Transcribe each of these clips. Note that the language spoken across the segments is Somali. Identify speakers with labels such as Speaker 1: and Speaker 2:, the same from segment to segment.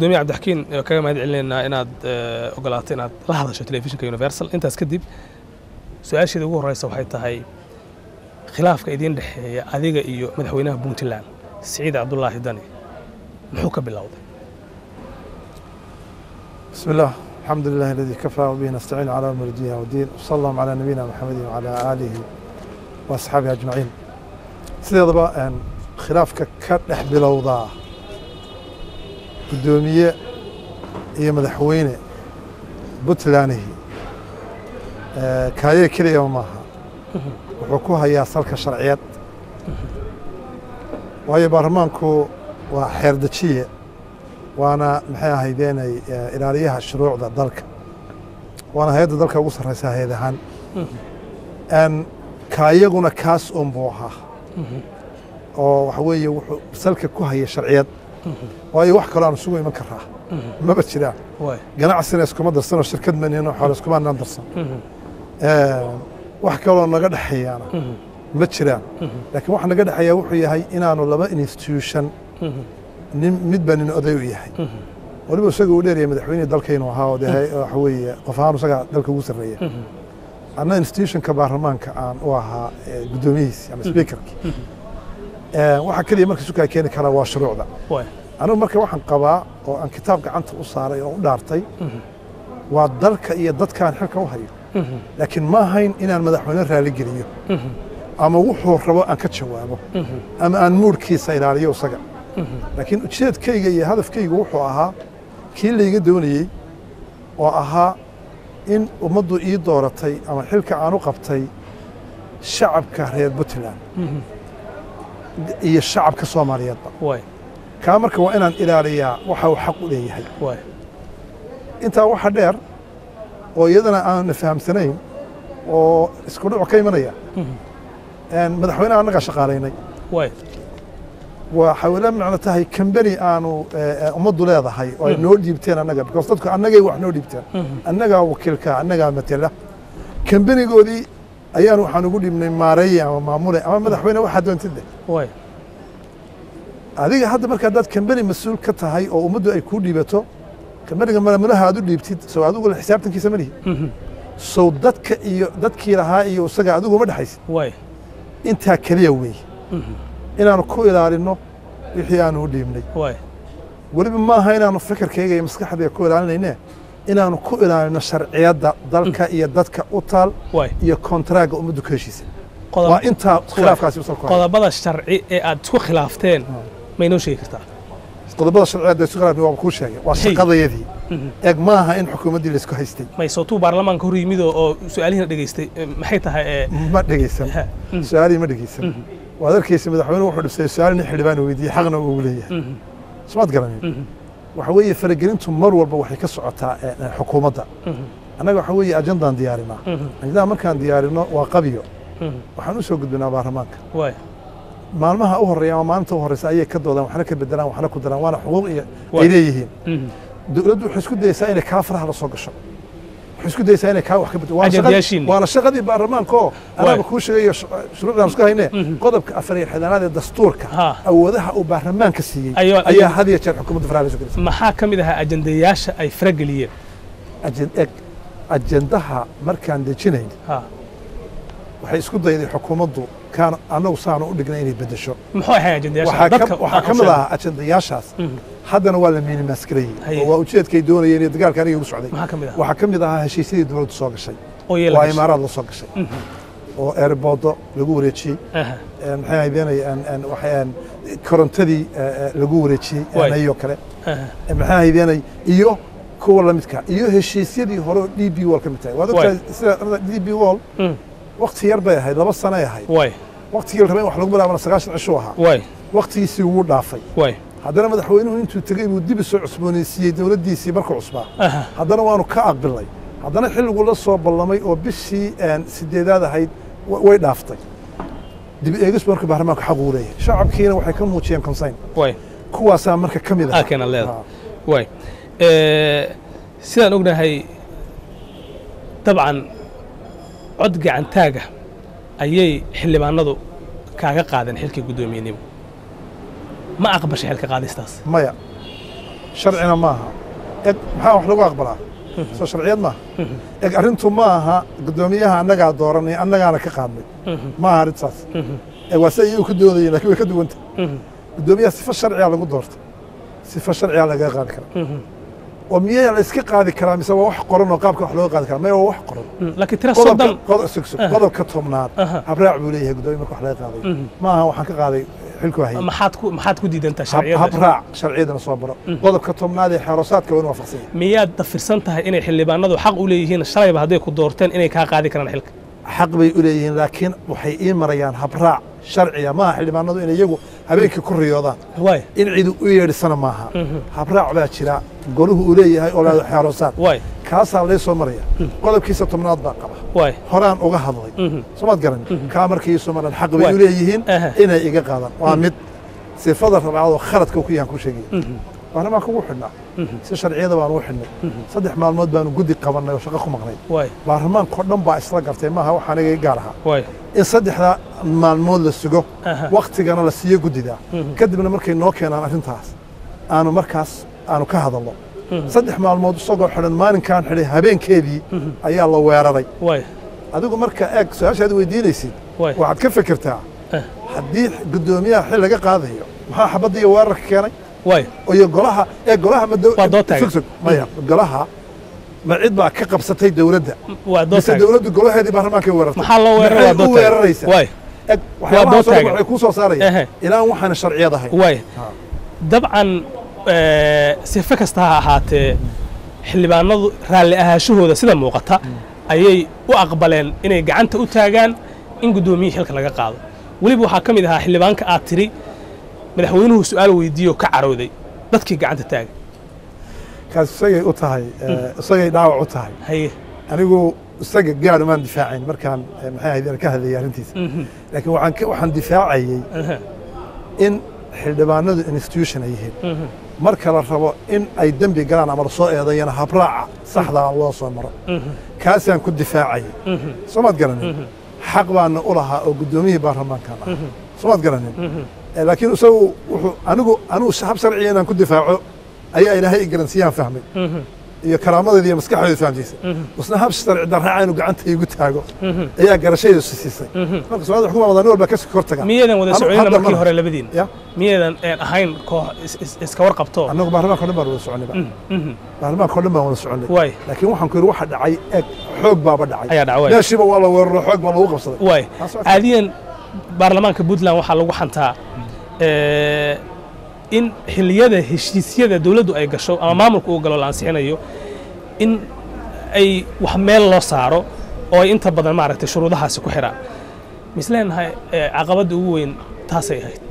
Speaker 1: gudoomiye cabdixakiin ee kaga mahad celinaynaa inaad eh, ogolaato inaad la hadasho telefishinka universal intaas kadib su-aasheeda ugu horeysa waxay tahay khilaafka idiin dhexeeya adiga iyo madaxweynaha puntland siciid cabdulaahi dani muxuu ka bilowday
Speaker 2: بسم الله الحمد لله الذي كفى وبه نستعين على امر الدنيا والدين وصلى الله على نبينا محمد وعلى اله واصحابه اجمعين sideedaba een, khilaafka ka dhex bilowdaa guddoomiye iyo madaxweyne puntlandihi ee, kaaye keliyaba maaha wuxuu ku hayaa salka sharciyeed waayo baarlamaanku waa xeerdejiye waana maxay ahaydeenay eh, ilaaliyaha shuruucda dalka waana hay-adda dalka ugu sarreysa hay-ad ahaan Een, ka iyaguna kaas un buu ahaa oo waxa weeye wuxuu salka ku haya sharciyad waayo wax kaloo aan isugu iman karaa maba jiraan
Speaker 1: waay
Speaker 2: ganacsina iskuma darsanoo shirkad manino xoole iskumaanaan darsan Een, wax kaloo naga dhexeeyaana ma jiraan laakiin waxa naga dhexeeya wuxuu yahay inaanu laba institution nin midba nin oday u yahay waliba isaga uu dheeryahay madaxweynihii dalkaynu ahaa oo dee waxa weeye qof ahaan isaga dalka ugu sarreeya anna institutionka baarlamaanka aan u ahaa eh, guddoomiyihiisi ama speakerki waxa keliya marka sukaa keeni karaa waa shuruucda
Speaker 1: waay
Speaker 2: anigu marka waxaan qabaa oo aan kitaab gacanta u saaray oo u dhaartay waa dalka iyo dadkaan xilka u hayo laakiin ma ahayn inaan madaxweyne raali geliyo ama wuxuu rabo aan ka jawaabo ama aan muudhkiisa ilaaliyo isaga laakiin ujeedkayga iyo hadafkaygu wuxuu ahaa kii layga doonayey oo ahaa in ummaddu ii dooratay ama xilka aan u qabtay shacabka reer puntland iyo shacabka soomaaliyeedba
Speaker 1: waay
Speaker 2: kaa marka waa inaan ilaaliyaa waxa uu xaq u leeyahay
Speaker 1: waay
Speaker 2: intaa waxa dheer oo iyadana aanna fahamsanayn oo isku dhuc ka imanaya Een, madaxweynaha annagaa shaqaalaynay
Speaker 1: waay
Speaker 2: waxay la macno tahay kambani aanu eh, eh, ummaddu leedahay oo ay noo dhiibteen annaga because dadku annagay wax noo dhiibteen annagaa wakiilka annagaa matela kambanigoodii ayaan waxaan ugu dhibnay maareeye ama maamule ama madaxweyne waxaa doontid leh
Speaker 1: waay
Speaker 2: adiga hadda marka haddaad kambani mas-uul ka tahay oo ummaddu ay kuu dhiibato kambaniga maamulaha aad u dhiibtid sow adigu la xisaabtankiisa ma lihi sow dadka iyo dadkii lahaa iyo isaga adigu ma dhexaysid
Speaker 1: waay
Speaker 2: intaa keliya weeye inaanu ku ilaalinno wixii aanu u dhiibnay
Speaker 1: waay
Speaker 2: weliba maaha inaanu fikirkayga iyo maskaxdayga ku ilaalinayne inaanu ku ilaalino sharciyadda dalka iyo dadka u taal
Speaker 1: waay
Speaker 2: iyo kontaraaga ummaddu ka heshiisa
Speaker 1: Qodob-
Speaker 2: waa intaa khilaafkaasi u salku haya.
Speaker 1: qodobada sharci ee aad isku khilaafteen ma inoo sheegi kartaa
Speaker 2: qodobada sharciyadda isu khilaafni waa kuu sheegay waa
Speaker 1: Hey.
Speaker 2: shaqadayadii eeg maaha in xukuumaddii laysku haystay
Speaker 1: may sootuu baarlamaanka hor yimid oo oo su-aalihiina dhegaystay eh, maxay tahay ee
Speaker 2: ma dhegeysan su-aalihii ma dhegeysan waad arkaysa madaxweyne wuxuu dhibsay su-aal nin xildhibaan weydiiyey xaqna uu ugu leeyahay somaad garanin waxa weeye faragelintu mar walba waxay ka socotaa eh, eh, xukuumadda annaga waxa weeye ajandaan diyaarinaa ajandaha markaan diyaarino waa qabiyo waxaan u soo gudbinaa baarlamaanka
Speaker 1: waay
Speaker 2: maalmaha u horreeya ama maalinta u horreysa ayay ka doodaan waxna ka bedelaan waxna ku daraan waana xuquuq iyo
Speaker 1: Waay.
Speaker 2: ay leeyihiin dowladdu waxay isku dayeysaa inay kaa faraha la soo gasho waxay isku dayeysaa inay kaa wax ka bedelo Waana shaqadii-
Speaker 1: Ajandayaashiinni.
Speaker 2: waana shaqadii baarlamaanka oo anaaba kuu sheegayo sh- shuruucdaan isku hayne qodobka afar iyo xidanaad ee dastuurka
Speaker 1: Ha.
Speaker 2: awoodaha uu baarlamaanka siiyey
Speaker 1: Ayuu-
Speaker 2: ayaa had iyo jeer xukuumadda faraha la soo gelisay
Speaker 1: maxaa ka mid ahaa ajandayaasha ay farageliyeen
Speaker 2: Ajen- eg ajendaha markaan dejinayn
Speaker 1: ha
Speaker 2: waxay isku dayday xukuumaddu kaan annagu saanu u dhignay inay bedesho
Speaker 1: muxuu ahay ajandayaasha
Speaker 2: waxaa
Speaker 1: dadka
Speaker 2: ka- waxaa ka mid ahaa ajendayaashaas haddana waa la miinimaasgareeyey
Speaker 1: Haye.
Speaker 2: oo waa ujeedkay doonayeen iyo dagaalka aniga igu socday
Speaker 1: maxaa ka mid ahaa
Speaker 2: waxaa ka mid ahaa heshiisyadii dowladdu soo gashay
Speaker 1: oo yeela
Speaker 2: waa imaaraad la soo gashay oo eerboodo lagu wareejiyey
Speaker 1: Aha.
Speaker 2: een, maxay ahaydeenay een- een, waxay een, korontadii eh, eh, lagu wareejiyey
Speaker 1: Waay.
Speaker 2: ayoo kale
Speaker 1: Aha.
Speaker 2: Eh, maxay ahaydeenay iyo kuwa la midka iyo heshiisyadii hore oo d b wall ka mid tahay waad
Speaker 1: Waay.
Speaker 2: ogtahay sida d b wall
Speaker 1: Mm.
Speaker 2: wakti yar bay ahayd laba sanay ahayd
Speaker 1: waay
Speaker 2: waktigii la rabay in wax lagu bilaabana sagaashan cishuu ahaa
Speaker 1: waay
Speaker 2: waktigiisii wuu dhaafay
Speaker 1: waay
Speaker 2: haddana madaxweynuhu intuu tegey buu dib isoo cusboonaysiiyey dowladdiisii markuu cusbaa
Speaker 1: Aha.
Speaker 2: haddana waanu ka aqbilnay haddana xilligu la soo ballamay oo bishii een, sideedaad ahayd wa- way dhaaftay dib eegis marka baarlamaanku xaq uu leeyahay shacabkiina waxay ka muujiyeen consayn
Speaker 1: waay
Speaker 2: kuwaasaa marka ka mid ah
Speaker 1: halkeena leedahay waay Eh, sidaan ognahay dabcan cod gacantaaga ayay xildhibaanadu kaaga qaadeen xilkii guddoomiyenimo ma aqbashay xilka qaadistaas
Speaker 2: maya sharcina maaha eg maxaa wax lagu aqbalaa soo sharciyad maaha eg arrintu ma aha guddoomiyaha annagaa dooranay annagaana ka qaadnay ma aha arrintaas eg waa si iyagu ku doodayeen lakin way ka duwanta guddoomiyaha sifa sharciga lagu doorta sifa sharciga lagaga qaadi karaa oo miyaa la iska qaadi karaa mise waa wax qoran oo qaabka wax looga qaadi karaa maya waa wax qoran
Speaker 1: laakiin tira
Speaker 2: qodobka
Speaker 1: soddon
Speaker 2: qodob- sug- sug. qodobka tobnaad
Speaker 1: Aha.
Speaker 2: habraac buu leeyahay guddoomiya marka wax laga qaadayo ma aha waxaan ka qaaday xilku hayay
Speaker 1: maxaad ku maxaad ku diidantaa
Speaker 2: hab
Speaker 1: sharciyada
Speaker 2: habraac sharciyadana soo baro qodobka tobnaad ee xeerosaadka waa in waafaqsan yahay
Speaker 1: miyaad dafirsan tahay inay xildhibaanadu xaq u leeyihiin shalayba hadday ku doorteen inay kaa qaadi karaan xilka
Speaker 2: xaq bay u leeyihiin laakiin waxay ii marayaan habraac sharciya maaha xildhibaanadu in iyagu habeenkii ku riyoodaan
Speaker 1: waay
Speaker 2: in cidu u yeedhisana maaha habraac baa jira goluhu uu leeyahay oo laado xeerosaad
Speaker 1: waay
Speaker 2: kaasaa lay soo maraya qodobkiisa tobnaad baa qaba
Speaker 1: waay
Speaker 2: horaan uga hadlay somaad garan kaa markii iisu maran xaq bay
Speaker 1: Waay.
Speaker 2: u leeyihiin
Speaker 1: Aha.
Speaker 2: inay iga qaadaan waa mid sifada rabcadoo khaladka ku yahan ku sheegaya baarlamaanka ugu xidhnaa si sharciyada baanu u xidhnay saddex maalmood baanu guddi qabannay oo shaqo ku maqnay
Speaker 1: waay
Speaker 2: baarlamaankao dhan baa isla gartay maaha wax aniga gaar ahaa
Speaker 1: waay
Speaker 2: in saddexda maalmood la sugo
Speaker 1: Aha.
Speaker 2: waktigana la siiyo guddida kadibna markay noo keenaan arrintaas aanu markaas aanu ka hadalno saddex maalmood isagoo xidhan maalinkaan xidhay habeenkeedii ayaa la weeraray
Speaker 1: waay
Speaker 2: adigu marka eeg su-aashaad weydiinaysid
Speaker 1: Waay.
Speaker 2: waxaad ka fekertaa
Speaker 1: Eh.
Speaker 2: haddii guddoomiyaha xil laga qaadayo maxaa xabadda iyo weerarka keenay
Speaker 1: waay
Speaker 2: iyo golaha ee golaha ma dow-
Speaker 1: Waa dood taagan.
Speaker 2: sug- sug. maya golaha ma cid baa ka qabsatay dowladda
Speaker 1: waa dood
Speaker 2: mise
Speaker 1: taagan
Speaker 2: dowladdu golaheedii baarlamaankay weerartay
Speaker 1: maxaa loo weeraray waa
Speaker 2: Maxay
Speaker 1: dood
Speaker 2: u
Speaker 1: taagan
Speaker 2: weeraraysaa
Speaker 1: waay
Speaker 2: Eg,
Speaker 1: dood
Speaker 2: waxyaabahaas oo dhan
Speaker 1: taagan.
Speaker 2: waxay kuu soo
Speaker 1: Ehe.
Speaker 2: saaraya ilaan waxaana sharciyad ahayn
Speaker 1: waay
Speaker 2: Ha.
Speaker 1: dabcan eh, sife kasta ha ahaatee xildhibaanadu raalli ahaashahooda sida muuqata ayay u aqbaleen inay gacanta u taagaan in guddoomiyihii xilka laga qaado weliba waxaa ka mid ahaa xildhibaanka aad tiri madaxweynuhu su'aal weydiiyo ka carooday dadkii gacanta taagay
Speaker 2: kaas isagay u tahay eh, isagay dhaawac u tahay
Speaker 1: haye
Speaker 2: anigu isaga gaar umaan difaacayn markaan eh, maxay ahayd ka hadlayay arrintiisa laakiin waxaan ka- waxaan difaacayey
Speaker 1: Aha.
Speaker 2: in xildhibaanadu institution ay yihiin marka la rabo in ay dembi galaan ama lasoo eedayana habraaca saxdaa loo soo maro kaasaan ku difaacayay soo maad garanin xaq baana u lahaa oo guddoomiyihii baarlamaankan ah soo maad garanin Eh, laakiin isagu wuxuu anigu anigu hab sharciya inaan ku difaaco ayaa ilaahay i garansiiyaan fahmay iyo karaamadeeda iyo maskaxdeeda fahamsiisay isna hab sharci darraaca inuu gacanta igu taago ayaa garashadayda siisay marka soomaalida wax ku maamada nin walba ka kor taga
Speaker 1: miyaedan wada
Speaker 2: Anu-
Speaker 1: soconina
Speaker 2: hadda
Speaker 1: markii
Speaker 2: ma-
Speaker 1: hore labadiin
Speaker 2: ya
Speaker 1: miyadan een ahayn koox is- is- iska warqabto
Speaker 2: annagu baarlamaanka o dhan baan wada soconayba baarlamaanka o dhan baan wada soconay
Speaker 1: waay
Speaker 2: laakiin waxaan ku yidhi waxa dhacay eeg xoog baaba dhacay
Speaker 1: Ayaa dhacay, waay.
Speaker 2: meeshiiba waa la weeraro xoog baa lagu qabsaday
Speaker 1: waay
Speaker 2: Taas waa-
Speaker 1: caadiyan baarlamaanka puntland waxaa lagu xantaa eh, in xilliyada heshiisyada dowladdu ay gasho ama maamulku uu galo la ansixinayo in ay wax meel loo saaro oo ay inta badan maaragtay shuruudahaasi ku xidhaan misleenahay eh, caqabadda ugu weyn taasay ahayd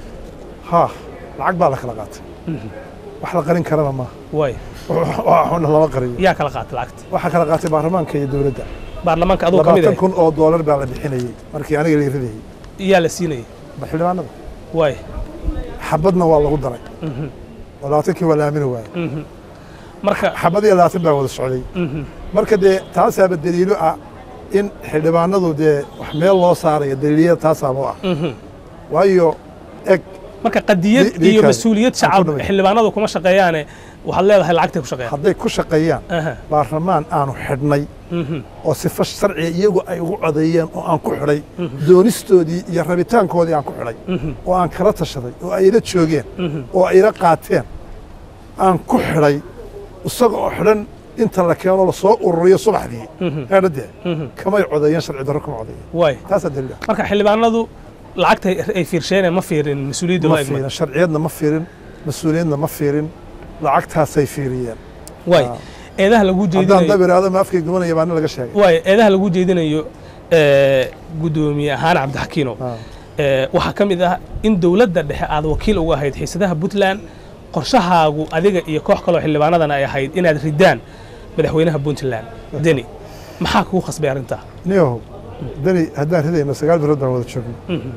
Speaker 2: haa lacag baa la kala qaatay wax la qarin karana maaha
Speaker 1: waay
Speaker 2: waxuna lama qariyo
Speaker 1: yaa kala qaatay lacagta
Speaker 2: waxaa kala qaatay baarlamaanka iyo dowladda
Speaker 1: baarlamaanka aduu ka mid
Speaker 2: labaatan
Speaker 1: ahay
Speaker 2: kun oo doolar baa la bixinayey markii aniga la ridayey
Speaker 1: yaa la siinayay
Speaker 2: ba xildhibaanada
Speaker 1: waay
Speaker 2: xabadna waa lagu daray oo labaatankii waa la aamini waayey
Speaker 1: marka
Speaker 2: xabad iyo labaatan baa wada socday marka dee taasaaba daliilo ah in xildhibaanadu dee wax meel loo saarayo daliilyada taasaaba u ah waayo eg
Speaker 1: marka qadiyad
Speaker 2: Li- lii
Speaker 1: iyo
Speaker 2: kale.
Speaker 1: mas-uuliyad
Speaker 2: Aan ku
Speaker 1: shacab
Speaker 2: dhamay.
Speaker 1: xildhibaanadu kuma shaqeeyaane waxaad leedahay lacagtay ku shaqeeyaan
Speaker 2: hadday ku shaqeeyaan
Speaker 1: Aha.
Speaker 2: baarlamaan aanu xidhnay
Speaker 1: Mhm.
Speaker 2: oo sifo sharciga iyagu ay ugu codeeyeen oo aan ku xidhay doonistoodii iyo rabitaankoodii aan ku xidhay oo aan kala tashaday oo ay ila joogeen oo ay ila qaateen aan ku xidhay isaga oo xidhan inta la keeno lasoo ururiyo subaxdii eedhadee kamay codeeyeen sharci darro kuma codeeyeen
Speaker 1: waay
Speaker 2: taasaa daliil ah
Speaker 1: marka xildhibaanadu lacagta ay fiirsheeneen ma fiirin mas-uuliyadda
Speaker 2: ma
Speaker 1: loo egmay
Speaker 2: fiirin sharciyadna ma fiirin mas-uuliyadna ma fiirin lacagtaasay fiiriyeen
Speaker 1: waay eedaha lagu
Speaker 2: haddaan
Speaker 1: jeedinayo
Speaker 2: dab iraado ma afkay gubanaya baa nin laga sheegay
Speaker 1: waay eedaha lagu jeedinayo eh, guddoomiye ahaan cabdixakiino
Speaker 2: Ah.
Speaker 1: eh, waxaa ka mid ah in dowladda dhexe aad wakiil uga ahayd xiisadaha puntland qorshahaagu adiga iyo koox kaloo xildhibaanadana ay ahayd inaad ridaan madaxweynaha puntland deni maxaa kugu khasbay arrintaa
Speaker 2: niyahow dani haddaan ridayno sagaal bilood baan wada joogno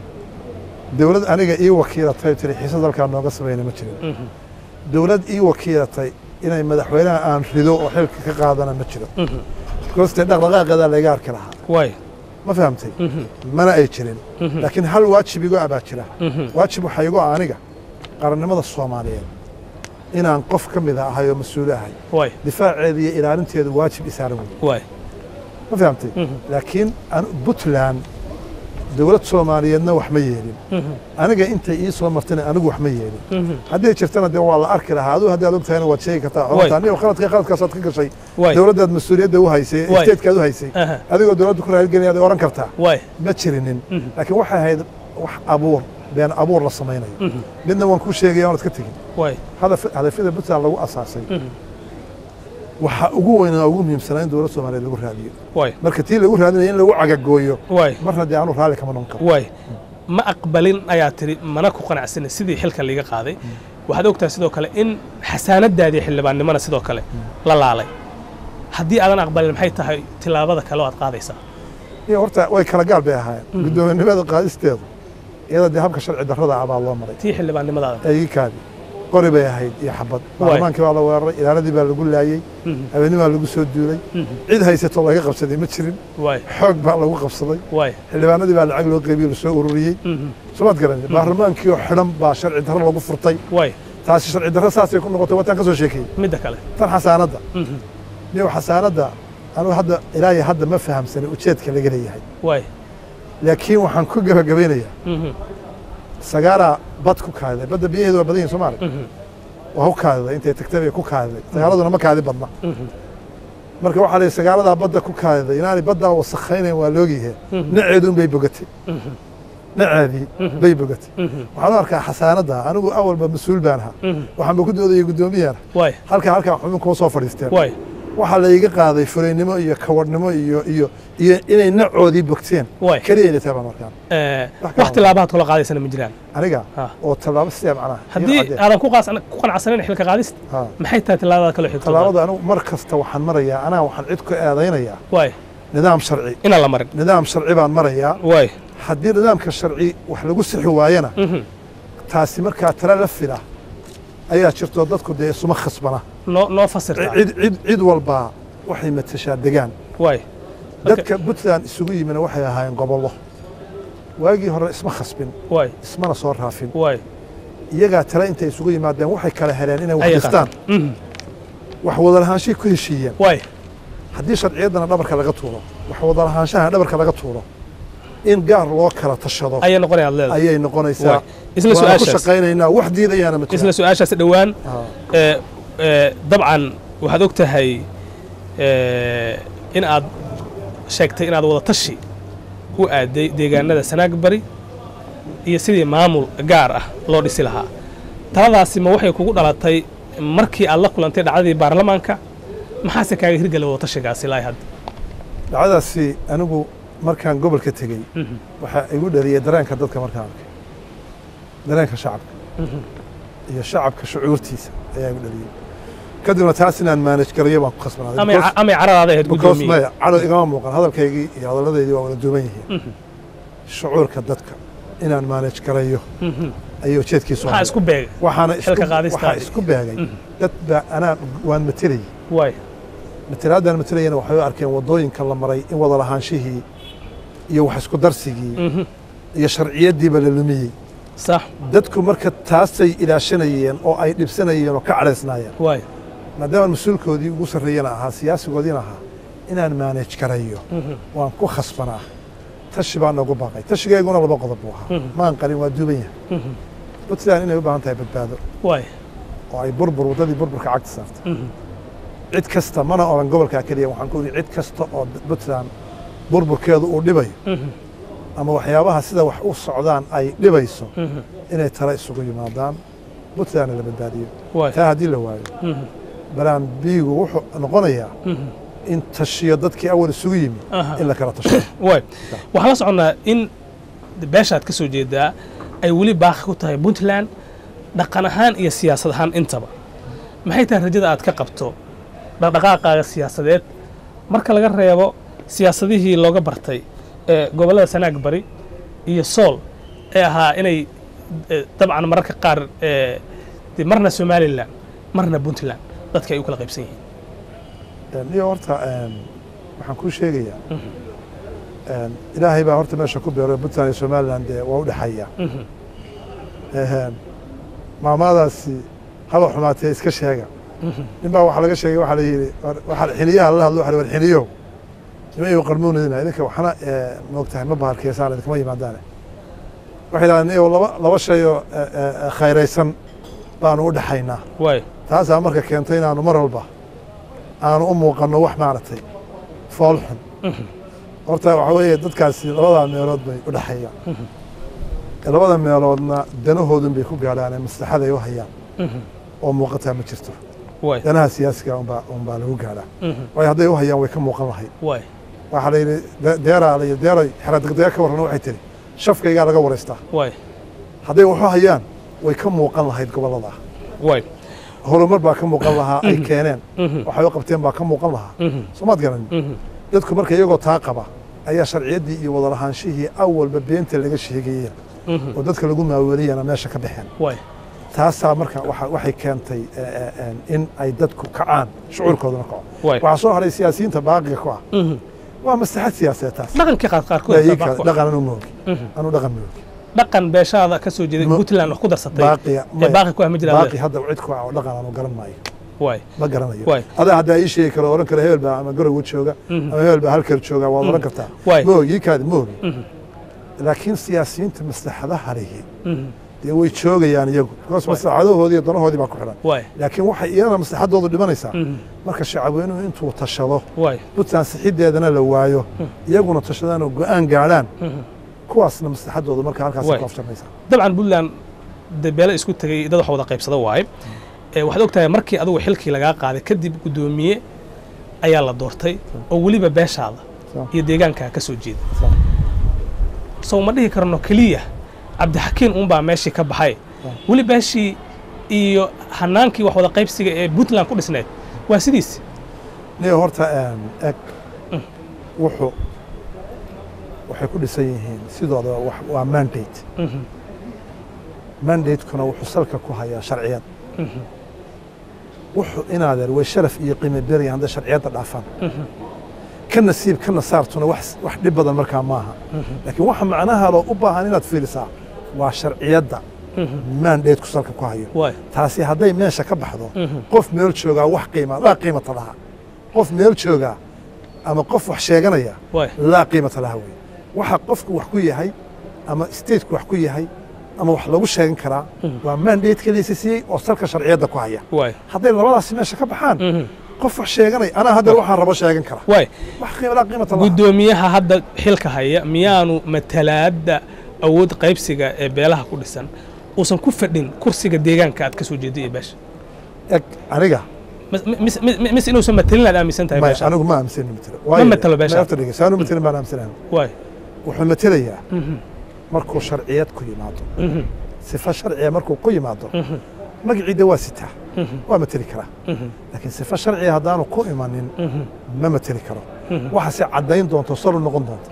Speaker 2: dowlad aniga ii wakiilatay tiri xiisad halkaa nooga samayna ma jirin dowlad ii wakiilatay inay madaxweynaha aan rido oo xilka ka qaadana ma jiro goostee dhaqdhaqaaqeedaa layga arki lahaa
Speaker 1: waay
Speaker 2: ma fahamtay mana ay jirin laakiin hal waajib igo abaa jira waajib waxaa igo ah aniga qarannimada soomaaliyeed inaan qof ka mid a ahay oo mas-uul ahay
Speaker 1: waay
Speaker 2: difaaceeda iyo ilaalinteedu waajib isaaran wey
Speaker 1: waay
Speaker 2: ma fahamtay
Speaker 1: Mhm.
Speaker 2: laakiin an- puntland dowlad soomaaliyeedna wax ma yeelin
Speaker 1: Mhm.
Speaker 2: aniga intay ii soo martana anigu wax ma yeelin
Speaker 1: Mhm.
Speaker 2: hadday jirtana dee waa la arki lahaa aduu haddaad og tahayna waad sheegi kartaa
Speaker 1: Waay.
Speaker 2: xorta anigo khaladka khaladkaasaad ka gashay
Speaker 1: waay
Speaker 2: dowladdaad mas-uuliyadda u haysay
Speaker 1: Waay.
Speaker 2: stateskaad u haysay
Speaker 1: aha
Speaker 2: adigoo dowladda ku raaligelinayaad oran kartaa
Speaker 1: waay
Speaker 2: ma jirinin
Speaker 1: Mhm.
Speaker 2: laakiin waxay ahayd wax abuur been abuur la samaynayo
Speaker 1: Mhm.
Speaker 2: midna waan kuu sheegaya oonad ka tegin
Speaker 1: waay
Speaker 2: hadaf- hadafyada puntland lagu asaasay
Speaker 1: Mhm.
Speaker 2: waxaa ugu weynaa ugu muhiimsanaa in dowlad soomaaliyeed lagu raadiyo
Speaker 1: waay
Speaker 2: marka tii lagu raadinaya in lagu cagagooyo
Speaker 1: waay
Speaker 2: marna dee aanu raalli kama noqon karo
Speaker 1: waay ma aqbalin ayaa tiri mana ku qanacsanin sidii xilka liiga qaaday waxaad ogtahay sidoo kale in xasaanadaadii xildhibaannimona sidoo kale la laalay haddii aadan aqbalin maxay tahay tillaabada kale oo aad qaadaysaa
Speaker 2: iyo horta way kala gaal bay ahaayeen guddoominimada qaadisteedu iyada dee habka sharci darrada ah baa loo maray
Speaker 1: tii xildhibaannimadaada
Speaker 2: eegikaadi qori bay ahayd iyo xabad baarlamaankii baa la weeraray ilaaladii baa lagu laayey
Speaker 1: Mhm.
Speaker 2: habeenni baa lagu soo duulay
Speaker 1: Mhm.
Speaker 2: cid haysato laga qabsaday ma jirin
Speaker 1: waay
Speaker 2: xoog baa lagu qabsaday
Speaker 1: waay
Speaker 2: xildhibaanadii baa lacag loo qeybiyo lasoo ururiyey
Speaker 1: Mhm.
Speaker 2: somaad garanay baarlamaankii oo xidhan baa sharci darro lagu furtay
Speaker 1: waay
Speaker 2: taasi sharci darro saasay ku noqotay wataan ka soo sheekeeyey
Speaker 1: midda kale
Speaker 2: tan xasaanadda
Speaker 1: Mhm.
Speaker 2: niyo xasaanadda anugu hadda ilaa iyo hadda ma fahamsanin ujeedka laga leeyahay
Speaker 1: waay
Speaker 2: laakiin waxaan ku gebagabeynayaa
Speaker 1: Mhm.
Speaker 2: sagaaraa bad ku kaadiday badda biyaheedu waa badan yihin soomaali
Speaker 1: Mhm.
Speaker 2: waa ku kaadiday intay tagtay bay ku kaadiday sagaaladuna ma kaadi badna
Speaker 1: Mhm.
Speaker 2: marka waxaa la yidhi sagaaladaa badda ku kaadiday inaanay baddaa wasakhaynayn waa loogyahay
Speaker 1: Mhm.
Speaker 2: naceeduun bay bogatay
Speaker 1: Mhm.
Speaker 2: naceedii
Speaker 1: Mhm.
Speaker 2: bay bogatay
Speaker 1: Mhm.
Speaker 2: waxaan u arkaa xasaanadda anigu awalba mas-uul baan ahaa
Speaker 1: Mhm.
Speaker 2: waxaanba ku doodayay guddoomiyaana
Speaker 1: waay
Speaker 2: halkaa halkaa xubin kuma soo fadhiisteen
Speaker 1: waay
Speaker 2: waxaa la iga qaaday furaynimo iyo kawadhnimo iyo iyo iyo inay nacoodii bogteen
Speaker 1: waay
Speaker 2: keliya inay tahay baan markaan
Speaker 1: Eh,
Speaker 2: Wax kale
Speaker 1: wax tilaabahaad kula qaadaysana ma jiraan
Speaker 2: aniga
Speaker 1: Ha.
Speaker 2: oo tallaabo sidee macnaha
Speaker 1: haddii
Speaker 2: Iyo caddee.
Speaker 1: aadan ku qaas- ku qanacsanayn xilka qaadista
Speaker 2: Ha.
Speaker 1: maxay tahay tillaabada kale xigta
Speaker 2: tallaabada anigu mar kasta waxaan marayaa anaa waxaan cid ku eedaynayaa
Speaker 1: waay
Speaker 2: nidaam sharci
Speaker 1: inaan la marin
Speaker 2: nidaam sharci baan marayaa
Speaker 1: waay
Speaker 2: haddii nidaamka sharci wax lagu sixi waayana
Speaker 1: Mhm.
Speaker 2: taasi markaa tala la fila ayaa jirto dadku dee isuma khasbana
Speaker 1: noo noo fasirtaa
Speaker 2: cid cid cid walbaa waxay matashaa degaan
Speaker 1: waay
Speaker 2: dadka puntland isugu yimina waxay ahaayeen gobollo waagii hore isma khasbin
Speaker 1: waay
Speaker 2: ismana soo raafin
Speaker 1: waay
Speaker 2: iyagaa tale intay isugu yimaadeen waxay kala heleen inay wax
Speaker 1: Ayay
Speaker 2: dhistaan
Speaker 1: qaataan. Mhm.
Speaker 2: wax wadalahaanshay ku heshiiyeen
Speaker 1: waay
Speaker 2: haddii sharciyaddana dhabarka laga tuuro wax wadalahaanshaha dhabarka laga tuuro in gaar loo kala tashado
Speaker 1: ayay noqonaya ad leedahay
Speaker 2: ayay noqonaysaa
Speaker 1: Waay. isla
Speaker 2: waana ku
Speaker 1: su-aashaas
Speaker 2: shaqaynaynaa wax diidayaana ma
Speaker 1: isla
Speaker 2: jiraan
Speaker 1: su-aashaas dhowaan
Speaker 2: Ah.
Speaker 1: ee, ee, dabcan waxaad og tahay ee, in aad sheegtay inaad wada tashi u aaday deegaanada sanaag bari iyo sidii maamul gaar ah loo dhisi lahaa taladaasi ma waxay kugu dhalatay markii aad la kulantay dhacdadii baarlamaanka maxaase kaaga hirgala wada tashigaasi ilaa hadda
Speaker 2: dhacdadaasi anigu markaan gobolka tegey
Speaker 1: Mhm.
Speaker 2: waxaa igu dhaliyey dareenka dadka markaan arkay dareenka shacabka
Speaker 1: Mhm.
Speaker 2: iyo shacabka shucuurtiisa ayaa igu dhaliyey kadibna taas inaan maanaj garayo baan ku khasbanaaday
Speaker 1: amay
Speaker 2: Because-
Speaker 1: amay caradaada ahayd
Speaker 2: because
Speaker 1: guddoomiye
Speaker 2: maya cado igama muuqan hadalkaygii iyo hadalladaydii waa wada duuban yihiin
Speaker 1: Mhm.
Speaker 2: shucuurka dadka inaan maanaj garayo
Speaker 1: Mhm.
Speaker 2: ayay ujeedkiisu
Speaker 1: maxaa
Speaker 2: ahayd.
Speaker 1: isku beegay
Speaker 2: waxaana isku
Speaker 1: xilka qaadistaadii.
Speaker 2: waxaa isku beegay
Speaker 1: Mhm.
Speaker 2: dad baa anaa waan matelayay
Speaker 1: waay
Speaker 2: matalaadaan matelayana waxay u arkeen waddooyinka la maray in wada lahaanshihii iyo wax isku darsigii
Speaker 1: Mhm.
Speaker 2: iyo sharciyaddiiba la lumiyey
Speaker 1: sax
Speaker 2: dadku marka taasay ilaashanayeen oo ay dhibsanayeen oo ka cadhaysnaayeen
Speaker 1: waay
Speaker 2: maadaama mas-uulkoodii ugu sarreeyana ahaa siyaasigoodiina ahaa inaan maanaj garayo
Speaker 1: Mhm.
Speaker 2: waan ku khasbanaa tashi baa noogu baaqay tashigeyguna laba qodob buu ahaa
Speaker 1: Mhm.
Speaker 2: maan qarin waa duuban yahay
Speaker 1: Mhm.
Speaker 2: puntland inay u baahan tahay badbaado
Speaker 1: waay
Speaker 2: oo ay burbur waddadii burburka cagta saartay
Speaker 1: Mhm.
Speaker 2: cid kasta mana oran gobolkaa keliya waxaan ku yidhi cid kasta oo puntland burburkeedu uu dhibayo
Speaker 1: Mhm.
Speaker 2: ama waxyaabaha sida wax u socdaan ay dhibayso
Speaker 1: Mhm.
Speaker 2: inay tala isugu yimaadaan puntlandna la badbaadiyo
Speaker 1: waay
Speaker 2: taa haddii la waayo
Speaker 1: Mhm.
Speaker 2: balaan biigu wuxuu noqonayaa
Speaker 1: Mhm.
Speaker 2: in tashiyo dadkii awal isugu yimi
Speaker 1: Aha.
Speaker 2: in la kala tasho
Speaker 1: waay waxaan la soconnaa in beeshaad ka soo jeedaa ay weli baaqi ku tahay puntland dhaqan ahaan iyo siyaasad ahaan intaba maxay tahay rajada aad ka qabto dhaqdhaqaaqaaga siyaasadeed marka laga reebo siyaasadihii looga bartay ee gobollada sanaag bari iyo sool ee ahaa inay eh, dabcan mararka qaar eh, dee marna somalilan marna puntland dadka ay u kala qaybsan yihiin
Speaker 2: iyo horta een, waxaan kuu sheegayaa een, ilaahay baa horta meesha ku beero puntland iyo somaliland dee waa u dhexeeya
Speaker 1: Mhm.
Speaker 2: Een, maamaadaasi haba xumaatee iska sheega nin baa waxaa laga sheegay waxaa la yidhi war- waxaa xiniyaha lala hadlo waxa la yidhi, war xiniyow nima iyu qarmuunadina idinka waxna eh, moogtahay ma bahalkeysaan idinkama yimaadaane waxay yidhahdeen iyow laba laba shay oo eh, eh, eh, khayraysan baanu u dhexaynaa
Speaker 1: waay
Speaker 2: taasaa marka keentay inaanu mar walba aanu u muuqanno wax maaragtay fool xun horta waxaa weeye dadkaasi labadaa meelood bay u dhexeeyaan labada meeloodna danahoodun bay ku gaadhaan ee maslaxada ay u hayaan oo muuqataa ma jirto
Speaker 1: waay
Speaker 2: danaha siyaasiga unbaa unbaa lagu gaadhaa waayo hadday u hayaan way ka muuqan lahayd
Speaker 1: waay
Speaker 2: waxaa la yidhi de- deeraa la yidhi deeray xeradegdega ka warran waxay tiri shafkaygaa laga waraystaa
Speaker 1: waay
Speaker 2: hadday wax u hayaan way ka muuqan lahayd gobollada
Speaker 1: waay
Speaker 2: horumar baa ka muuqan lahaa ay keeneen waxay u qabteen baa ka muuqan lahaa soomaad garan dadku marka iyagoo taa qaba ayaa sharciyaddii iyo wadalahaanshihii awalba beenta laga sheegayeen oo dadka lagu maaweeliyana meesha ka baxeen
Speaker 1: waay
Speaker 2: taasaa marka waxa- waxay keentay eh, eh, eh, in ay dadku kacaan shucuurkooduna kaco
Speaker 1: Waay.
Speaker 2: waxaa soo haray siyaasiyiinta baaqiga ku ah waa maslaxad siyaasadeed taas
Speaker 1: dhaqankii qaar qaarkood
Speaker 2: Yaa ii
Speaker 1: baa
Speaker 2: kale,
Speaker 1: ku ah.
Speaker 2: dhaqan anu moogi anu dhaqan moogi
Speaker 1: dhaqan beeshaada ka soo jeeday
Speaker 2: Ma-
Speaker 1: puntland wax ku darsatay
Speaker 2: baaqiga
Speaker 1: ee baaqi ku ah ma jiraan
Speaker 2: baaqi hadda cid ku ah oo dhaqan anu garan maayo
Speaker 1: waay
Speaker 2: ma garanayo
Speaker 1: Waay.
Speaker 2: adaa haddaa ii sheegi karo oran karo hebel baa ama garowe jooga ama hebel baa halkar jooga waad oran kartaa
Speaker 1: Waay.
Speaker 2: moogi ii kaadi moogi laakiin siyaasiyiinta maslaxadaha lihi dee way joogayaan iyagu because maslaxadahoodii iyo danahoodii baa ku xidhan
Speaker 1: waay
Speaker 2: laakiin waxay iyadana maslaxadoodu dhimanaysaa marka shacabweynuhu intuu tashado
Speaker 1: waay
Speaker 2: puntland sixideedana la waayo iyaguna tashadaan oo go'aan gaadhaan kuwaasna maslaxadoodu marka halkaas
Speaker 1: Waay.
Speaker 2: ku afjarmaysaa
Speaker 1: dabcan puntland dee beelo isku tegay dad wax wada qaybsada waaye ee waxaad ogtahay markii adigu xilkii lagaa qaaday kadib guddoomiye ayaa la doortay oo weliba beeshaada
Speaker 2: Soo.
Speaker 1: iyo deegaankaa ka soo jeeda sow ma dhihi karno keliya cabdixakiin uunbaa meeshii ka baxay weli beeshii iyo hanaankii wax wada qaybsiga ee puntland ku dhisneed waa sidiis
Speaker 2: niyo horta em, eg wuxuu waxay ku dhisan yihiin sidooda wax- waa mandate mandatekuna wuxuu salka ku hayaa sharciyad wuxuu inaadeer way sharaf iyo qiimo beraya hadday sharciyadda dhaafaan ka nasiib ka nasaartuna wax wax dhib badan markaa maaha laakiin waxa macnaha loo u baahan inaad fiirisaa waa sharciyadda mandateku salka ku hayo
Speaker 1: waay
Speaker 2: taasi hadday meesha ka baxdo qof meel joogaa wax qiima laa qiimata laha qof meel joogaa ama qof wax sheeganaya
Speaker 1: waay
Speaker 2: laa qiimata laha wey waxa qofku wax ku yahay ama stateku wax ku yahay ama wax lagu sheegan karaa waa mandate laysa siiyey oo salka sharciyadda ku haya
Speaker 1: waay
Speaker 2: hadday labadaasi meesha ka baxaan qof wax sheeganaya anaa hadda waxaan rabo sheegan kara
Speaker 1: waay
Speaker 2: wax qiima laa qiimata laha
Speaker 1: guddoomiyaha hadda xilka haya miyaanu matalaadda awood qaybsiga ee beelaha ku dhisan uusan ku fadhin kursiga deegaanka aad ka soo jeeday iyo beesha
Speaker 2: eg aniga
Speaker 1: Mis- mis- mis- mis inuusan matalin aad aaminsan tahay
Speaker 2: maya
Speaker 1: beesha
Speaker 2: anigu ma aaminsanin matelo
Speaker 1: Ma matelo beesha?
Speaker 2: saanu matelin baan aaminsanahay
Speaker 1: waay
Speaker 2: wuxuu matelayaa markuu sharciyad ku yimaado sifa sharciya markuu ku yimaado magaciida waa sitaa waa mateli karaa laakiin sifa sharciya haddaanu ku imanin ma mateli karo waxaase caddayn doonto saru noqon doonto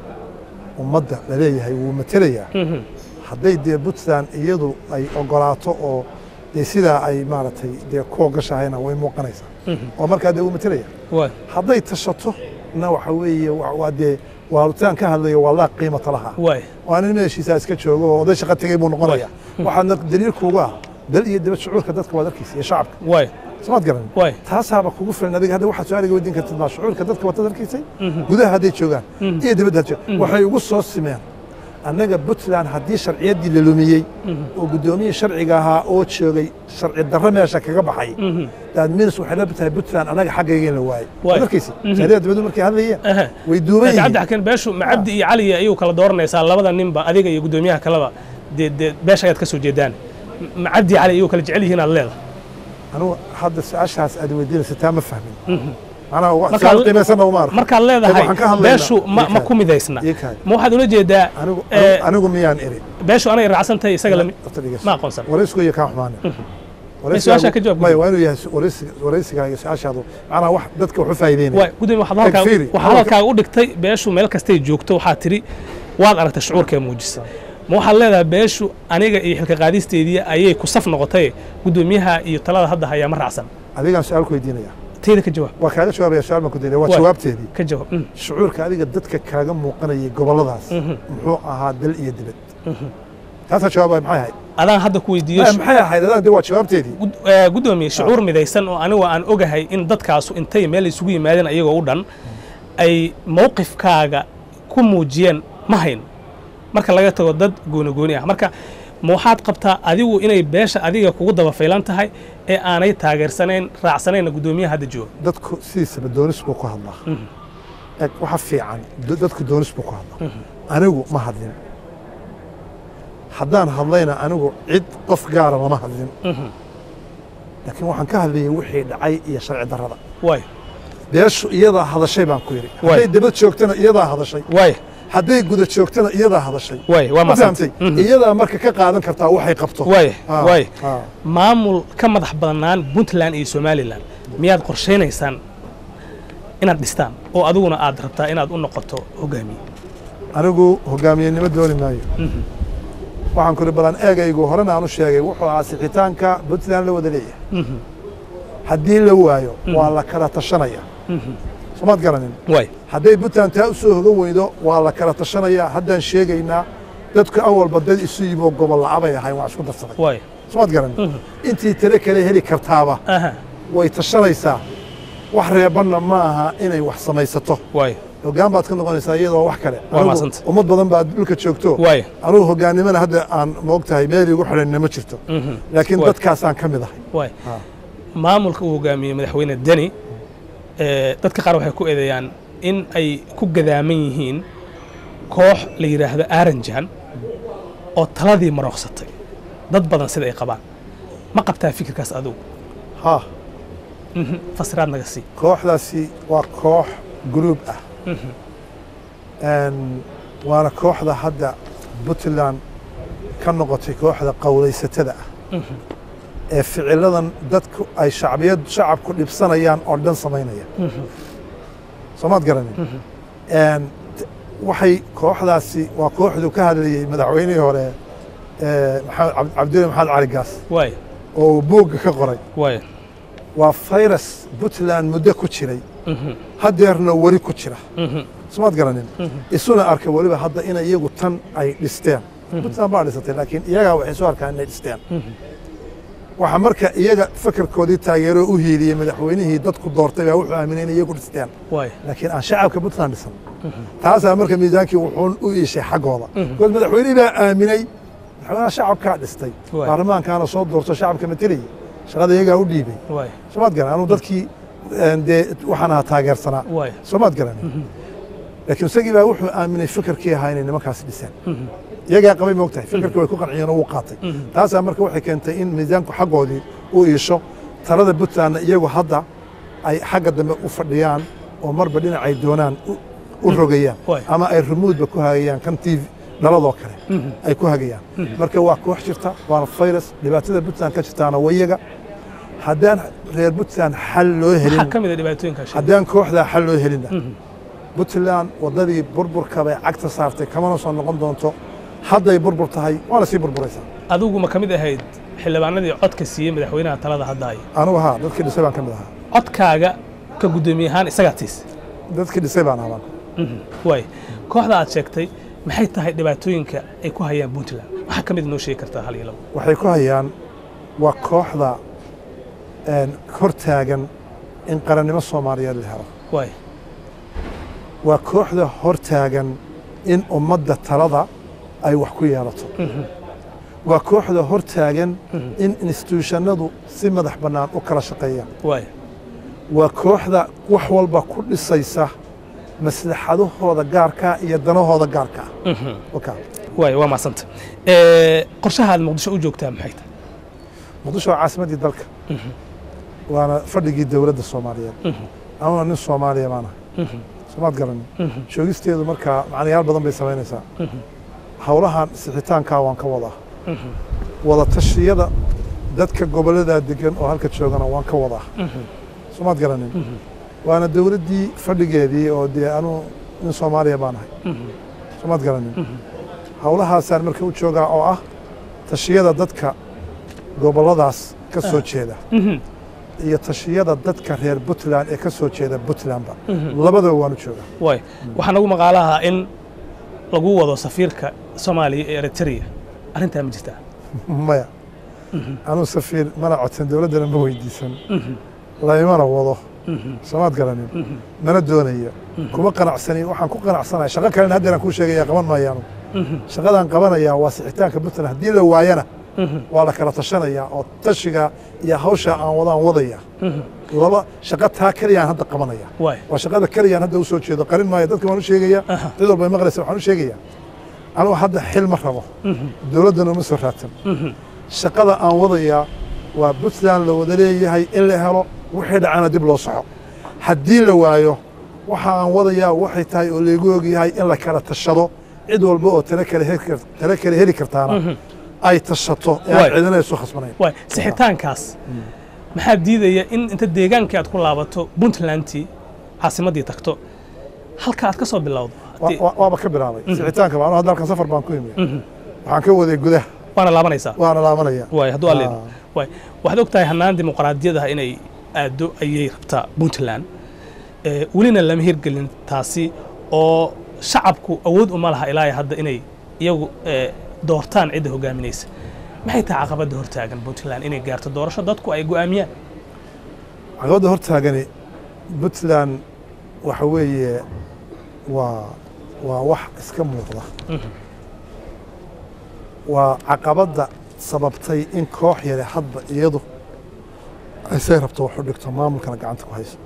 Speaker 2: ummadda la leeyahay wuu matelayaa hadday dee puntland iyadu ay ogolaato oo dee sidaa ay maaragtay dee ku ogashahayna way muuqanaysaa oo markaa dee wuu matelaya
Speaker 1: waay
Speaker 2: hadday tashato na waxa weeye wa- waa dee waalitaan ka hadlayo waa laa qiimata laha
Speaker 1: waay
Speaker 2: waa nin meeshiisaa iska joogo oo oday shaqa tegey buu noqonaya waxaadna daliilkuuga ah dal iyo dibad shucuurka dadka waad arkaysa iyo shacabka
Speaker 1: waay
Speaker 2: samaad garan
Speaker 1: waay
Speaker 2: taasaaba kugu filan adiga hadda waxaad su-aaliga weydiin kartid maa shucuurka dadka waad arkaysay gudaha hadday joogaan iyo dibadda had joogaan waxay ugu soo simeen annaga puntland haddii sharciyaddii la lumiyey oo guddoomiyii sharciga ahaa oo joogay sharci darro meesha kaga baxay daadminis waxay la tahay puntland annaga xaggayga in la waayey
Speaker 1: Waay.
Speaker 2: waad arkaysa saariya dibaddu markay hadlayeen
Speaker 1: Aha.
Speaker 2: way duuban
Speaker 1: laakiin
Speaker 2: yihiin
Speaker 1: cabdixakiin beeshu ma cabdi iyo cali ayuu kala dooranaysaa labada ninba adiga iyo guddoomiyaha kaleba dee dee beesha ayaad ka soo jeedaan ma cabdi iyo cali ayuu kala jecel yihiin aad leedahay
Speaker 2: anugu hadda su-aashaas aad weydiinaysa taa ma fahmin macnaha wa-
Speaker 1: Markaad-
Speaker 2: su-aal qiimaysanna uma arko
Speaker 1: markaad leedahay
Speaker 2: waxaan ka hadlaynaa-
Speaker 1: beeshu ma
Speaker 2: Ii
Speaker 1: ma
Speaker 2: kaadi.
Speaker 1: ku midaysna
Speaker 2: Ii kaadi.
Speaker 1: ma waxaad ula jeedaa
Speaker 2: anigu
Speaker 1: ee,
Speaker 2: anigu miyaan iri
Speaker 1: beeshu anay raacsan tahay isaga lami
Speaker 2: Horta dhegeyso.
Speaker 1: ma aqoonsan
Speaker 2: waraysigu iyo kaa xumaane
Speaker 1: su-aashaa ka jawaab
Speaker 2: maya waa inuu yahay waraysiga- waraysiga iyo su-aashaadu macnaha wax dadka wax u faa'iideynaya
Speaker 1: waay gudoomiye waxaad halkaa
Speaker 2: Takfiiri.
Speaker 1: waxaad halkaaga u dhigtay beeshu meel kastay joogto waxaad tidhi waad aragtay shucuurkee muujisa ma waxaad leedahay beeshu aniga iyo xilka qaadisteedii ayay ku saf noqotay guddoomiyaha iyo talada hadda hayaa ma raacsan
Speaker 2: adigaan su-aal ku weydiinaya
Speaker 1: teyda ka jawaab
Speaker 2: waa kaaga jawaabaya su-aal baan ku daynaya waa
Speaker 1: Waay.
Speaker 2: jawaabteedii
Speaker 1: ka jawaab Mm.
Speaker 2: shucuurka adiga dadka kaaga muuqanayay gobolladaas muxuu ahaa dal iyo dibad taasaa jawaabay maxay ahayd
Speaker 1: adaan hadda ku weydiiyo
Speaker 2: Maya, maxay ahayd adaa de waa jawaabteedii
Speaker 1: gud- eh, guddoomiye shucuur midaysan oo anigu aan ogahay in dadkaasu intay meel isugu yimaadeen ayagoo u dhan ay mowqifkaaga ku muujiyeen ma hayn marka laga tago dad gooni gooni ah marka ma waxaad qabtaa adigu inay beesha adiga kugu daba faylan tahay ee aanay taageersanayn raacsanayna guddoomiyaha hadda jooga
Speaker 2: dadku sidiisaba doonis buu ku hadlaa eg waxa fiican da- dadku doonis buu ku hadlaa anigu ma hadlin haddaan hadlayna anigu cid qof gaara lama hadlin laakiin waxaan ka hadlayay wixii dhacay iyo sharci darrada
Speaker 1: waay
Speaker 2: beeshu iyadaa hadashay baan ku yidhi
Speaker 1: Waay.
Speaker 2: hadday dabad joogtana iyadaa hadashay
Speaker 1: waay
Speaker 2: hadday guda joogtana iyadaa hadashay
Speaker 1: waay waa
Speaker 2: ma fahamtay
Speaker 1: maasantay
Speaker 2: iyadaa marka ka qaadan kartaa waxay qabto
Speaker 1: waay
Speaker 2: Ah,
Speaker 1: waay
Speaker 2: ah.
Speaker 1: maamul ka madax badnaan puntland iyo somalilan miyaad qorshaynaysaan inaad dhistaan oo adiguna aad rabtaa inaad u noqoto hogaamiye
Speaker 2: anigu hogaamiyenimo dooni maayo waxaan kuri badan eegaygu horena aan u sheegay wuxuu ahaa sixitaanka puntland la wada leeyahay haddii la waayo waa la kala tashanaya somaad garanin
Speaker 1: waay
Speaker 2: hadday puntland taa u soo hogan weydo waa la kala tashanaya haddaan sheegaynaa dadku awalba dad isu yimo gobol la'abay ahayn waa isku darsaday
Speaker 1: waay
Speaker 2: somaad garanin intii tale kale heli kartaaba
Speaker 1: aha
Speaker 2: way tashanaysaa wax reebanna ma aha inay wax samaysato
Speaker 1: waay
Speaker 2: hoggaan baad ka noqonaysaa iyadoo wax kale
Speaker 1: Waa
Speaker 2: Anigu
Speaker 1: mahadsantay.
Speaker 2: ummad badan baa dhulka joogto
Speaker 1: waay
Speaker 2: anugu hogaannimana hadda aan moogtahay meel igu xidhanna ma jirto laakiin
Speaker 1: Waay.
Speaker 2: dadkaasaan ka mid ahay
Speaker 1: waay
Speaker 2: Ah.
Speaker 1: maamulka uu hogaamiyey madaxweyne deni ee, dadka qaar waxay ku eedeeyaan in ay ku gadaaman yihiin koox la yidhaahdo aranjan oo taladii marooqsatay dad badan sida ay qabaan ma qabtaa fikirkaas adigu
Speaker 2: ha
Speaker 1: Mhm, fasiraad naga sii
Speaker 2: kooxdaasi waa koox gruub ah Een, waana kooxda hadda puntland ka noqotay kooxda qowlaysatada ah ee ficiladan dadku ay shacbiyad shacabku dhibsanayaan oo dhan samaynaya soomaad garanin Een, t- waxay kooxdaasi waa kooxdu ka hadlayey madaxweynihii hore ee, maxamed Cabd- cabdulli maxamed cali gaas
Speaker 1: waay
Speaker 2: oo uu buugga ka qoray
Speaker 1: waay
Speaker 2: waa fayrus puntland muddo ku jiray haddeerna weli ku jira somaad garanin isuna arka weliba hadda in iyagu tan ay dhisteen puntland baa dhisatay laakiin iyagaa waxay soo arkaan inay dhisteen waxaa marka iyaga fakarkoodii taageeroo u hiiliyey madaxweynihii dadku doortay baa wuxuu aaminay inay iyagu dhisteen
Speaker 1: waay
Speaker 2: laakiin aan shacabka puntland dhisan taasaa marka miisaankii wuxuu u iishay xaggooda bikoos madaxweynihii baa aaminay madaxweynaha shacabkaa dhistay
Speaker 1: Waay.
Speaker 2: baarlamaankaana soo doorto shacabka matelayay shaqada iyagaa u dhiibay
Speaker 1: waay
Speaker 2: soomaad garan anuu dadkii een, dee waxaan ahaa taageersanaa
Speaker 1: waay
Speaker 2: soomaad garan laakiin isagii baa wuxuu aaminay fikirkii ahaa inay nimankaasi dhiseen iyagaa qabay moogtahay fikirkii way ku qanciyeen oo wuu qaatay taasaa marka waxay keentay in miisaanku xaggoodii u iisho talada puntlandna iyagu hadda ay xagga dambe u fadhiyaan oo marba dhinacay doonaan u- u rogayaan
Speaker 1: Waay.
Speaker 2: ama ay rumuudba ku hagayaan kan tv dhaladoo kale ay ku hagayaan marka waa koox jirta waana fayrus dhibaatada puntland ka jirtaana wayaga haddaan reer puntland xal loo
Speaker 1: maxaa
Speaker 2: helin
Speaker 1: ka mid a dhibaatooyinkaa sheegay
Speaker 2: haddaan kooxdaa xal loo helina puntland waddadii burburka bay cagta saartay kamana soo noqon doonto hadday burbur tahay waana sii burburaysaa
Speaker 1: adigu ma ka mid ahayd xildhibaanadii codka siiyey madaxweynaha talada hadda haya
Speaker 2: anugu haa dadkii dhisay baan ka mid ahaa
Speaker 1: codkaaga ka guddoomiye ahaan isagaa tiis
Speaker 2: dadkii dhisay baan ahaa
Speaker 1: waay kooxda aad sheegtay maxay tahay dhibaatooyinka ay ku hayaan puntland waxaa ka mid noo sheegi kartaa hal iyo labo
Speaker 2: waxay ku hayaan waa kooxda een, hortaagan in qarannimo soomaaliyeed la helo
Speaker 1: waay
Speaker 2: waa kooxda hortaagan in ummadda talada ay wax ku yeelato waa kooxda hortaagan in instituushannadu si madax bannaan u kala shaqeeyaan
Speaker 1: waay
Speaker 2: waa kooxda wax walba ku dhisaysa maslaxadahooda gaarkaa iyo danahooda gaarkaa Wakaa.
Speaker 1: waay waa mahadsanta qorshaha aad muqdisho u joogtaa maxay tahay
Speaker 2: muqdisho waa caasimaddii dalka waana fadhigii dowladda soomaaliyeed anuna nin soomaaliya baan ahay soomaad garanin joogisteedu markaa macnayaal badan bay samaynaysaa howlahan sixitaankaa waan ka wadaa wada tashiyada dadka gobolladaa degan oo halka joogana waan ka wadaa soomaad garanin waana dowladdii fadhigeedii oo dee anuu nin soomaaliya baan ahay soomaad garanin howlahaasaan marka u joogaa oo ah tashiyada dadka gobolladaas ka soo jeeda iyo tashiyada dadka reer puntland ee ka soo jeeda puntlandba labadaba waan u joogaa
Speaker 1: waay waxaa nagu maqaalaha in lagu wado safiirka soomaaliya ee eritrea arrintaa ma jirtaa
Speaker 2: maya anuu safiir mana codsan dowladdana ma weydiisan laymana wado soomaad garanin mana doonayo kuma qanacsani waxaan ku qanacsanaya shaqo kalena haddeeraan kuu sheegaya qaban maayo anugu shaqadaan qabanayaa waa sixitaanka puntland haddii la waayana waa la kala tashanayaa oo tashiga iyo hawsha aan wadaan wadaya laba shaqo taa keliyaan hadda qabanaya
Speaker 1: waay
Speaker 2: waa shaqada keliyaan hadda u soo jeedo qarin maayo dadka waan u sheegaya
Speaker 1: Aha.
Speaker 2: cid walba ay maqlaysa waxaan u sheegaya anugu hadda xil ma rabo dowladdana uma soo raadsan shaqada aan wadayaa waa puntland la wada leeyahay in la helo wixii dhacana dib loo soco haddii la waayo waxa aan wadayaa waxay tahay oo laygu ogyahay in la kala tashado cid walba oo tale kale heli kar- tale kale heli kartaana ay tashato ee
Speaker 1: Waay.
Speaker 2: aan cidina isu khasbanayn
Speaker 1: waay sixitaankaas maxaa diidaya in inta deegaankii aad ku laabato puntlandtii caasimaddii tagto halka aad ka soo bilowdo
Speaker 2: Wa-
Speaker 1: Haddii-
Speaker 2: wa- waaba ka bilaabay sixitaanka baa anu hadda halkan safar baan ku imi waxaan ka waday gudaha
Speaker 1: waana laabanaysaa
Speaker 2: waana laabanaya
Speaker 1: waay hadduu alle
Speaker 2: Ah.
Speaker 1: waay waxaad og tahay hannaan dimuqraadiyadaha inay aaddo ayay rabtaa puntland ee welina lama hirgelin taasi oo shacabku awood uma laha ilaa iyo hadda inay iyagu ee, doortaan cidda hogaaminaysa maxay tahay caqabadda hortaagan puntland inay gaarto doorasho dadku ay go'aamiyaan
Speaker 2: caqabadda hortaagani puntland waxa weeye waa waa wax iska muuqda waa caqabadda sababtay in koox yare hadba iyadu ay say rabto wax u dhigto maamulkana gacanta ku hayso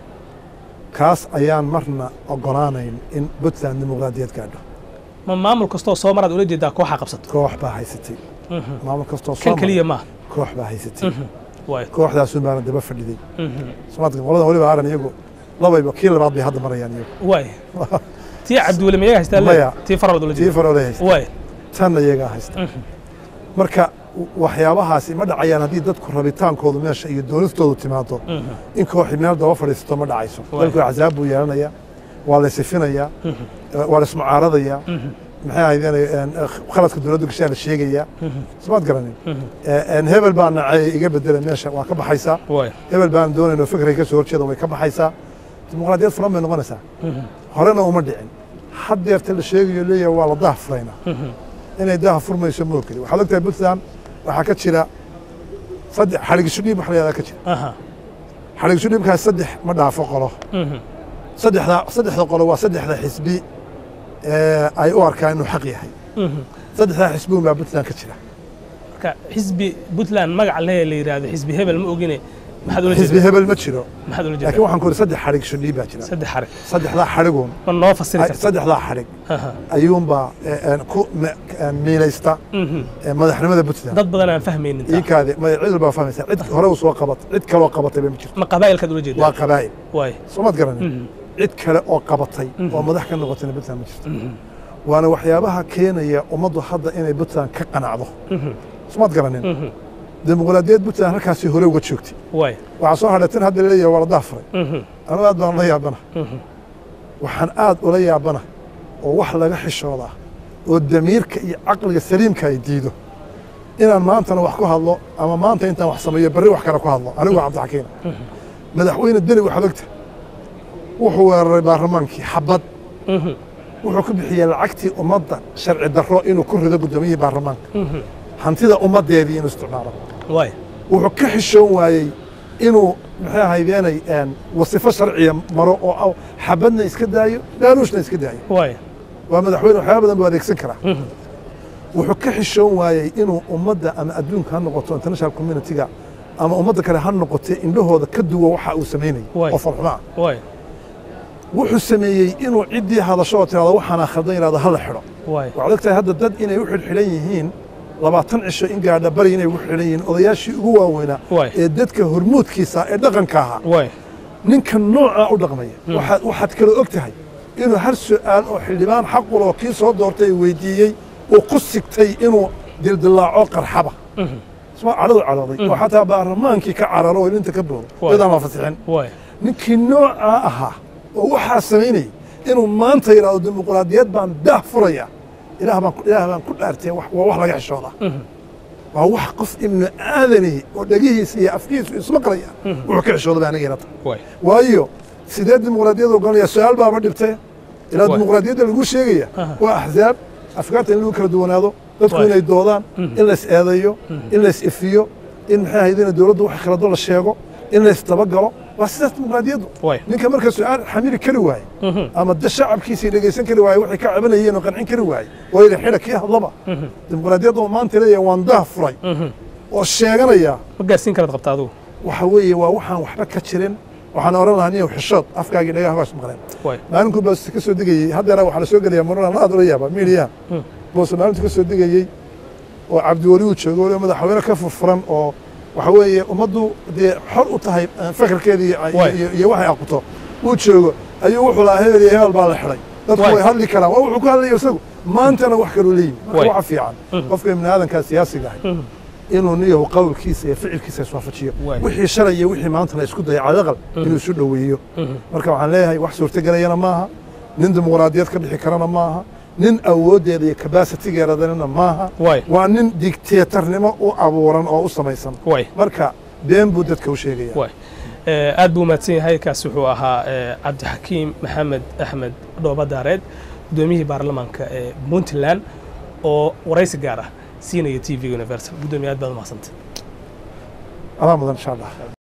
Speaker 2: kaas ayaan marna ogolaanayn in puntland dimuqraadiyad gaadho
Speaker 1: ma maamul kastoo soo maraad ula jeedaa kooxa qabsato
Speaker 2: koox baa haysatay maamul kastoo
Speaker 1: kan
Speaker 2: soo
Speaker 1: keliya
Speaker 2: mara,
Speaker 1: maaha
Speaker 2: koox baa haysatay
Speaker 1: waay
Speaker 2: kooxdaasuu baana daba fadhiday somaadka qoladan weliba aaran iyagu labayba kii labaad bay hadda marayaan iyagu
Speaker 1: waay tii cabdiweli mayaga haystaa le
Speaker 2: Maya.
Speaker 1: tii farabaad ula
Speaker 2: tii
Speaker 1: jeeda
Speaker 2: farole haysta
Speaker 1: waay
Speaker 2: tanna iyagaa haysta marka waxyaabahaasi ma dhacayaan haddii dadku rabitaankoodu meesha iyo doonistoodu timaado in kooxi meel daba fadhiisato ma dhacayso
Speaker 1: Waay.
Speaker 2: dalku axsaab buu yeelanayaa waa la sifinayaa waa la ismucaaradayaa maxay ahaydeen khaladka dowladdu gashaa la sheegayaa somaad garanin Een, hebel baa nacay iga bedela meesha waa ka baxaysaa
Speaker 1: waay
Speaker 2: hebel baan doonayno fikray ka soo horjeeda way ka baxaysaa dimuqraadiyad furan bay noqonaysaa horena uma dhicin haddeerta la sheegayo leeyahay waa la daha furaynaa inay daha furmayso ma ogeli waxaad ogtahay puntland waxaa ka jira saddex xadhigisho dhiib wax la yahdaa ka jira
Speaker 1: aha
Speaker 2: xadhigisho dhiibkaas saddex ma dhaafo qolo saddexda saddexda qolo waa saddexda xisbi ee ay u arkaan inuu xaq yahay saddexdaa xisbi unbaa puntland ka jira
Speaker 1: marka xisbi puntland magac le la yidhaahdo xisbi hebel ma ogine maxaad ula
Speaker 2: xisbi
Speaker 1: jeedaa
Speaker 2: hebel ma jiro
Speaker 1: maxaad ula
Speaker 2: laakiin
Speaker 1: jeedaa
Speaker 2: waxaan ku uri saddex xadhigisho dhiib baa jira
Speaker 1: saddex xarig
Speaker 2: saddexdaa xadhiguun
Speaker 1: ma noo fasiri
Speaker 2: ay-
Speaker 1: karta
Speaker 2: saddexdaa xadhig
Speaker 1: Aha.
Speaker 2: ayuunbaa ee, een, ku me- een, miilaysta
Speaker 1: Mhm.
Speaker 2: ee, madaxnimada puntland
Speaker 1: dad badan aan fahmaynin taa.
Speaker 2: iinkaadi ma cid walbaa fahmaysa cid hore u soo qabat cid kaloo qabatay ba ma jirto
Speaker 1: ma qabaa'ilkaad ula
Speaker 2: waa
Speaker 1: jeedaa
Speaker 2: qabaa'il
Speaker 1: waay
Speaker 2: soomaad garanin cid kale oo qabatay oo madax ka noqotayna puntland ma jirto waana waxyaabaha keenaya ummaddu hadda inay puntland ka qanacdo soomaad garanin dimuqraadiyad puntland halkaasi hore uga joogtay
Speaker 1: waay
Speaker 2: waxaa soo hadhay tan hadda leeyahay waa la daafuray anigu aad baan la yaabana waxaan aad ula yaabana oo wax laga xishoodaa oo damiirka iyo caqliga saliimka ay diido inaan maantana wax ku hadlo ama maanta intaan wax sameeyo berri wax kale ku hadlo anigu waa cabdixakiin madaxweyne deni waxaad ogta wuxuu weeraray baarlamaankii xabad wuxuu ku bixiyey lacagtii ummadda sharci darro inuu ku rido guddoomiyihii baarlamaanka hantida ummaddeedii inuu isticmaalo
Speaker 1: waay
Speaker 2: wuxuu ka xishoon waayey inuu maxay ahaydeenay een, wasifo sharciya maro oo aw- xabadna iska daayo dhaanuushna iska daayo
Speaker 1: waay
Speaker 2: waa madaxweyne waxyaaba badan buu adeegsan karaa wuxuu ka xishoon waayey inuu ummadda ama adduunka ha noqoto international community-ga ama ummadda kale ha noqotee indhahooda ka duwa waxa uu samaynayay
Speaker 1: Waay.
Speaker 2: oo farxumo ah
Speaker 1: waay
Speaker 2: wuxuu sameeyey inuu ciddii hadasho oo tirahdo waxaana khaldan yidhahdo ha la xidho
Speaker 1: waay
Speaker 2: waxaad ogtahay hadda dad inay u xidhxidhan yihiin labaatan cisho in gaadha bari inay ugu xidhan yihiin odayaashii ugu waaweynaa
Speaker 1: Waay.
Speaker 2: ee dadka hormuudkiisa ee dhaqanka ahaa
Speaker 1: waay
Speaker 2: ninka noocaa u dhaqmaya waxaad waxaad kaloo og tahay inuu har su'aal oo xildhibaan xaqul oo kii soo doortay weydiiyey uu ku sigtay inuu dildillaaco qarxaba isma cadhadu cadhooday oo xataa baarlamaankii ka cararo oo ilinta ka boodo
Speaker 1: Waay.
Speaker 2: iyadaan la fasixin
Speaker 1: waay
Speaker 2: ninkii noocaa ahaa oo waxaa samaynayay inuu maanta yidhahdo dimuqraadiyad baan daah furaya ilaah baan ku- ilaah baan ku dhaartay wax- waa wax laga xishoodaa waa wax qof ibnu aadani oo dhegihiisa iyo afkiisu ismaqlaya wuxuu ka xishooda baa aniga ilata
Speaker 1: waay
Speaker 2: waayo sidee dimuqraadiyad ogolanaya su-aal baaba dhibtay ilaa
Speaker 1: Waay.
Speaker 2: dimuqraadiyadda lagu sheegaya
Speaker 1: Aha.
Speaker 2: waa axzaab afkaarta in lagu kala duwanaado dadku
Speaker 1: Waay.
Speaker 2: inay doodaan
Speaker 1: Mhm.
Speaker 2: in lays eedayo in lays ifiyo in maxay ahayd in dowladdu wax khalado la sheego in lays dabagalo waa sidaas dimuqraadiyaddu
Speaker 1: waay
Speaker 2: ninka marka su-aal xamili kari waaye
Speaker 1: Mhm.
Speaker 2: ama da shacabkiisii dhegaysan kari waaye waxay ka cabanayeen oo qancin kari waaye oo yidhi xidha kii hadlaba
Speaker 1: Mhm.
Speaker 2: dimuqraadiyadda oo maanta leeyahay waan dah furay
Speaker 1: Mhm.
Speaker 2: oo sheeganaya
Speaker 1: ma gaarsiin karaad qabta adigu
Speaker 2: waxa weeye waa waxaan waxba ka jirin waxaan oran lahaa niyow xishood afkaagii dhagaha baas maqleen
Speaker 1: waay
Speaker 2: maalinku baas ka soo degayey haddeera waxaa la soo gelaya marona aad ula yaaba miidiyaha
Speaker 1: Mm.
Speaker 2: boose maalintu ka soo degayey oo cabdiweli uu joogo waliba madaxweyne ka furfuran oo waxa weeye ummaddu dee xor u tahay eh, fakarkeeda iyo-
Speaker 1: Waay.
Speaker 2: iyo iyo waxay aqoto uu joogo ayuu wuxuu lahaa hebel iyo hebel baa la xidhay dadku
Speaker 1: Waay.
Speaker 2: way hadli karaan waa wuxuu ku hadlaya isagu maantana wax kaloo leeyimi marka
Speaker 1: Waay.
Speaker 2: waxa fiican
Speaker 1: Mhm.
Speaker 2: qofka ibni aadankaa siyaasiga ahay
Speaker 1: Mhm.
Speaker 2: inuu niyahu qowlkiisa iyo ficilkiisa iswaafajiyo
Speaker 1: Waay.
Speaker 2: wixii shalay iyo wixii maanta la isku daya cadaqal inuu isu dhoweeyo
Speaker 1: Mhm.
Speaker 2: marka waxaan leeyahay wax suurtagelayana maaha nin dimuqraadiyad ka bixi karana maaha nin awooddeeda iyo kabasitigeeradana maaha
Speaker 1: waay
Speaker 2: waa nin digteetarnimo u abuuran oo u samaysan
Speaker 1: waay
Speaker 2: marka been buu dadka u sheegaya
Speaker 1: waay Eh, aad buu umahadsan yahay kaasi wuxuu ahaa eh, cabdixakiim maxamed axmed dhooba daareed guddoomiyihii baarlamaanka ee puntland oo waraysi gaar ah siinaya t v universal guddoomiye aad baad umahadsantay
Speaker 2: adaa mudan insha allah